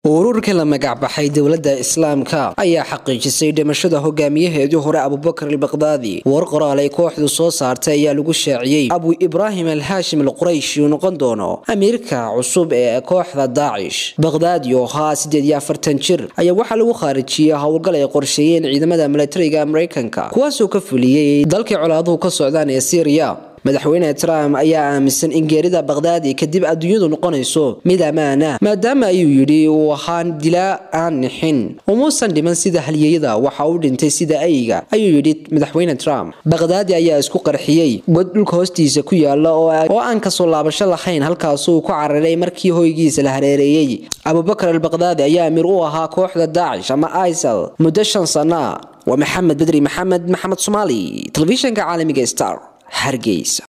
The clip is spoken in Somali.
ururka la magacbaxay dowladda islaamka ayaa xaqiijisay dhimashada hogaamiyaheedii hore abubakar albaqdaadi war qoraal ay kooxdu soo saartay ayaa lagu shaaciyey abu ibraahim alhaashim alqurayshi uu noqon doono amiirka cusub ee kooxda daacish baqdaadi oo ahaa siddeed iyo afartan jir ayaa waxaa lagu khaarijiyey howlgal ay qorsheeyeen ciidamada milatariga maraykanka kuwaasoo ka fuliyey dalkii colaaduhu ka socdaan ee syriya madaxweyne trump ayaa aaminsan in geerida baqdaadi kadib adduunyadu noqonayso mid ammaana maadaama ayuu yidhi uu ahaan dilaa aan nixin umuusan dhiman sida halyeeyada waxa uu dhintay sida ayga ayuu yidhi madaxweyne trump baqdaadi ayaa isku qarxiyey god dhulka hoostiisa ku yaala oo aan kasoo laabasho lahayn halkaasuu ku cararay markii hoygiisa la hareereeyey abubakar albaqdaadi ayaa amiir u ahaa kooxda daacish ama isal muddo shan sana waa maxamed bedri maxamed maxamed somaali telefishanka caalamiga star hargeysa